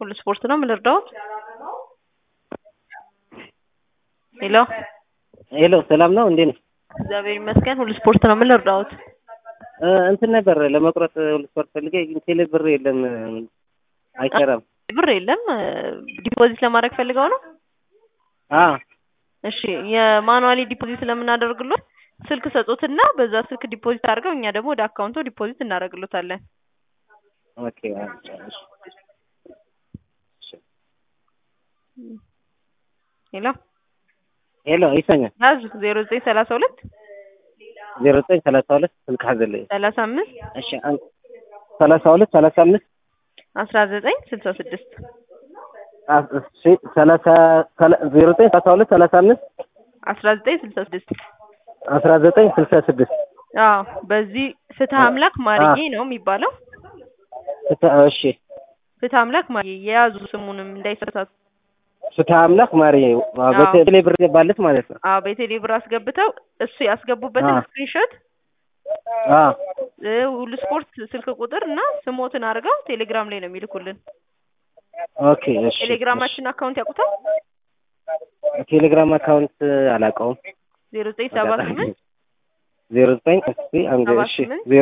ሁሉ ስፖርት ነው የምንረዳው። ሄሎ ሄሎ ሰላም ነው እንዴ ነው? እግዚአብሔር ይመስገን ሁሉ ስፖርት ነው የምንረዳውት። እንትን ነበር ለመቁረጥ ሁሉ ስፖርት ፈልጌ ግን ቴሌ ብር የለም አይሰራም። ብር የለም ዲፖዚት ለማድረግ ፈልገው ነው። አ እሺ የማኑዋሊ ዲፖዚት ስለምናደርግሎት ስልክ ሰጡትና በዛ ስልክ ዲፖዚት አድርገው እኛ ደግሞ ወደ አካውንቶ ዲፖዚት እናደርግሎታለን። ኦኬ እሺ ሄሎ ሄሎ ይሰኛል ያዝ ዜሮ ዘጠኝ ሰላሳ ሁለት ዜሮ ዘጠኝ ሰላሳ ሁለት ስልክ ሀዘለኝ ሰላሳ አምስት እሺ አን- ሰላሳ ሁለት ሰላሳ አምስት አስራ ዘጠኝ ስልሳ ስድስት አ- እሺ ሰላሳ ሰላ- ዜሮ ዘጠኝ ሰላሳ ሁለት ሰላሳ አምስት አስራ ዘጠኝ ስልሳ ስድስት አስራ ዘጠኝ ስልሳ ስድስት አዎ በዚህ ፍትህ አምላክ ማርዬ ነው የሚባለው። እሺ ፍትህ አምላክ ማርዬ የያዙ ስሙንም እንዳይሳሳቱ። ፍትሐ አምላክ ማርዬ አዎ። በቴሌ ብር ገባለት ማለት ነው። አዎ በቴሌ ብር አስገብተው እሱ ያስገቡበትን አዎ። ስክሪንሾት አ እ ሁሉ ስፖርት ስልክ ቁጥር እና ስሞትን አድርገው ቴሌግራም ላይ ነው የሚልኩልን። ኦኬ እሺ ቴሌግራማችን አካውንት ያውቁታል? እሺ። ቴሌግራም አካውንት አላውቀውም። ዜሮ ዘጠኝ ሰባ ስምንት ዜሮ ዘጠኝ እስኪ አንድ ሰባ እሺ ስምንት ዜሮ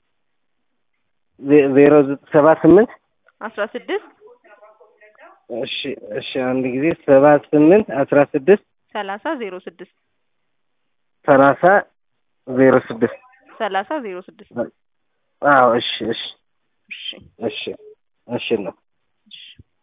ዜ- ዜሮ ዘ- ሰባ ስምንት አስራ ስድስት እሺ እሺ አንድ ጊዜ ሰባ ስምንት አስራ ስድስት ሰላሳ ዜሮ ስድስት ሰላሳ ዜሮ ስድስት ሰላሳ ዜሮ ስድስት አዎ እሺ እሺ እሺ እሺ እሺ ነው እሺ